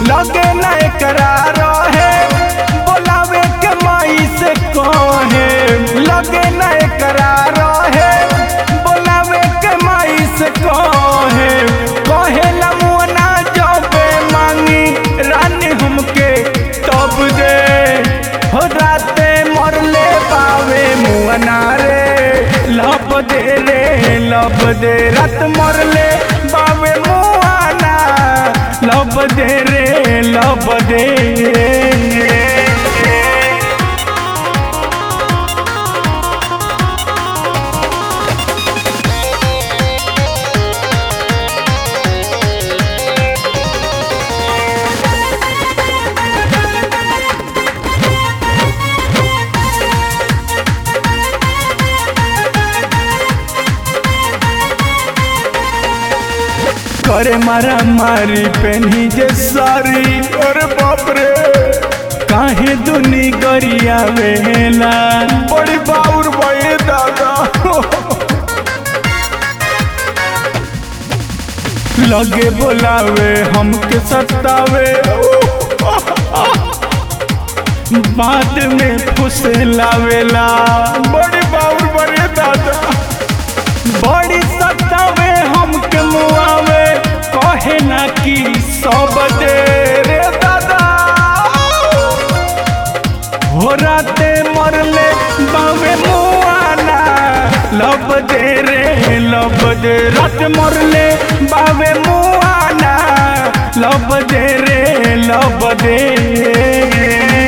लगे न एकरा रहे बोलावे के माई से कहे लगे न एकरा रहे बोलावे के माई से कहे कहे लमुना जबे मांगी रानी हमके तब दे हो राते मरले पावे मुअना रे लब दे रे लब दे रात मरले बावे मुआना लब दे रे लब दे करे मारा मारी पेनी जे सारी अरे बाप रे काहे दुनी गरिया वेला बड़ी बाउर भए दादा लगे बोलावे हमके सतावे बाद में फुसलावेला बड़ी बाउर बड़े दादा बड़ी सतावे हमके मुआवे कहे ना कि सब दे रे दादा हो राते मरले बावे मुआना लब दे रे लब दे रात मरले बावे मुआना लब दे रे लब दे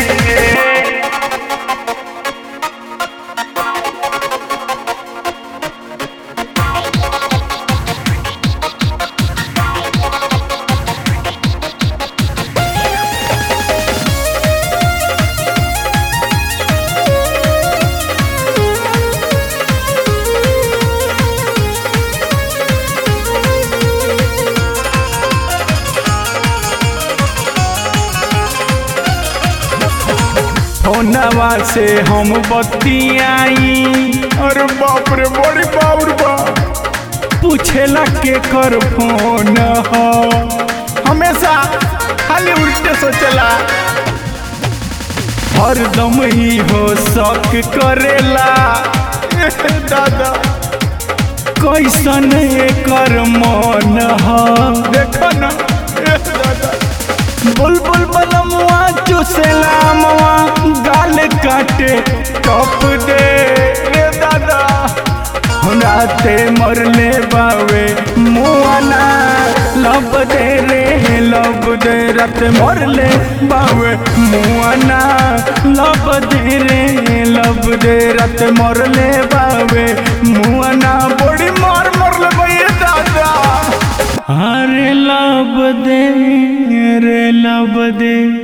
फोनवा से हम बतियाई अरे बाप रे बड़ी बाउर बा पूछेला के कर फोन हो हमेशा खाली उल्टे सोचला हरदम ही हो शक करेला ए दादा कैसन एकर मन हो देखो ना ए दादा बुलबुल बलमुआ चुसेला मवा गाल काटे टप दे रे दादा राते मरले बावे मुआना लब दे रे लब दे रात मरले बावे मुआना लब दे रे लब दे रात मरले बावे मुआना बड़ी मार मरले भैया दादा अरे लब दे रे लब दे